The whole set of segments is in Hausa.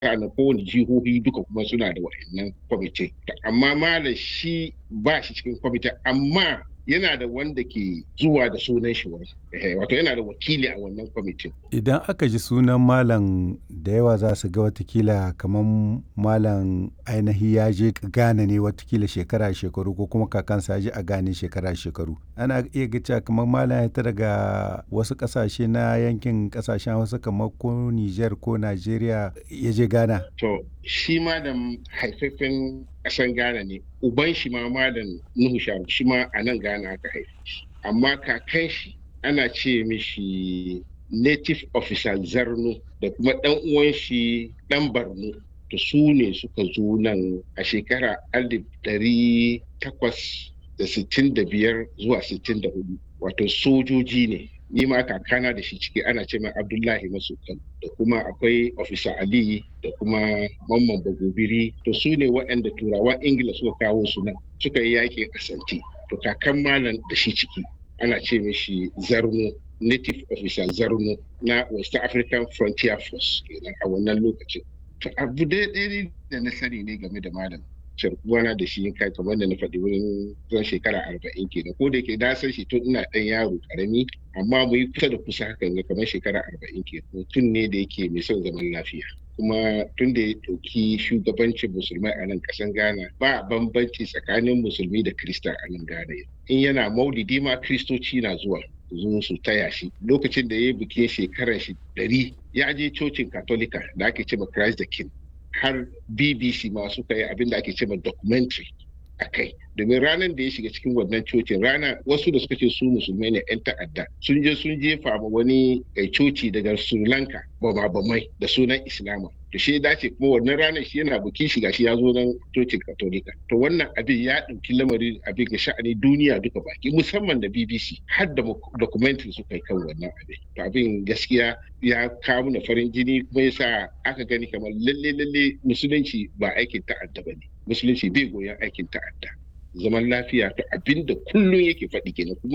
na kowane jihohi duka kuma suna da wa'annan kwamitin amma malam shi ba shi cikin kwamitin amma yana da wanda ke zuwa da sunan shi wato yana da wakili a wannan kwamitin. Idan aka ji sunan malam da yawa za su ga watakila kamar malam ainihi ya je Ghana ne watakila shekara shekaru ko kuma kakansa ya je a Ghana shekara shekaru. Ana iya gaca kamar malam ya ta daga wasu kasashe na yankin kasashen wasu kamar ko Niger ko Najeriya ya je Ghana. To shi ma da haifafen ƙasan Ghana ne uban shi ma malam Nuhu Sharu shi ma a nan Ghana aka haife shi amma kakan shi ana ce mishi native officer Zarno da kuma ɗan uwan shi ɗan Barno to su ne suka zo nan a shekara alif ɗari takwas da sittin da biyar zuwa sittin da hudu wato sojoji ne ni ma kakana da shi ciki ana ce mai abdullahi masukan da kuma akwai ofisa ali da kuma mamman bagobiri to su ne waɗanda turawan ingila suka kawo su nan suka yi yakin asanti to kakan malam da shi ciki ana ce mishi zarno native officer zarno na west african frontier force kenan a wannan lokacin to abu daidai da na sani ne game da malam sharkuwana da shi kai kamar da na faɗi wurin zan shekara arba'in kenan ko da yake na san shi tun ina ɗan yaro ƙarami amma mu yi kusa da kusa hakan ga kamar shekara arba'in kenan mutum ne da yake mai son zaman lafiya kuma tun da ya ɗauki shugabancin musulmai a nan ƙasan ghana ba bambanci tsakanin musulmi da kirista a nan ghana in yana maulidi ma kiristoci na zuwa zo su taya shi lokacin da ya yi bikin shekarar shi ɗari ya je cocin katolika da ake cewa christ the king har bbc ma suka yi abin da ake cewa documentary a kai domin ranar da ya shiga cikin wannan cocin rana wasu da suka ce su musulmai ne 'yan ta'adda sun je sun jefa ma wani coci daga sri lanka bama bamai da sunan islama to shi dace kuma wannan ranar shi yana bukin shiga shi ya zo nan cocin katolika to wannan abin ya ɗauki lamari abin ga sha'ani duniya duka baki musamman da bbc har da documentary suka yi kan wannan abin to abin gaskiya ya kawo na farin jini kuma yasa aka gani kamar lalle lalle musulunci ba aikin ta'adda ba ne musulunci bai goyon aikin ta'adda zaman lafiya to abinda kullum yake faɗi kenan kuma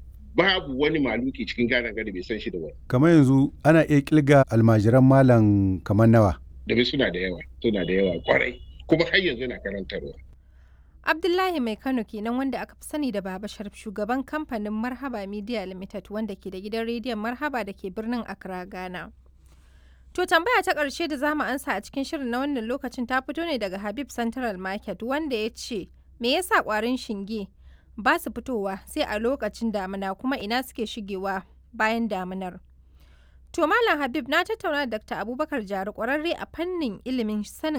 babu wani maluki cikin gane gari bai san shi da wani. Kamar yanzu ana iya kilga almajiran malam kamar nawa. Da suna da yawa, suna da yawa kwarai, kuma har yanzu na karantarwa. Abdullahi Mai Kano kenan wanda aka fi sani da Baba Sharif shugaban kamfanin Marhaba Media Limited wanda ke da gidan rediyon Marhaba da ke birnin Accra, Ghana. To tambaya ta ƙarshe da zamu ansa a cikin shirin na wannan lokacin ta fito ne daga Habib Central Market wanda ya ce me yasa ƙwarin shinge ba su fitowa sai a lokacin damina kuma ina suke shigewa bayan daminar. To Malam Habib na tattauna da Dr. Abubakar Jari ƙwararre a fannin ilimin sanin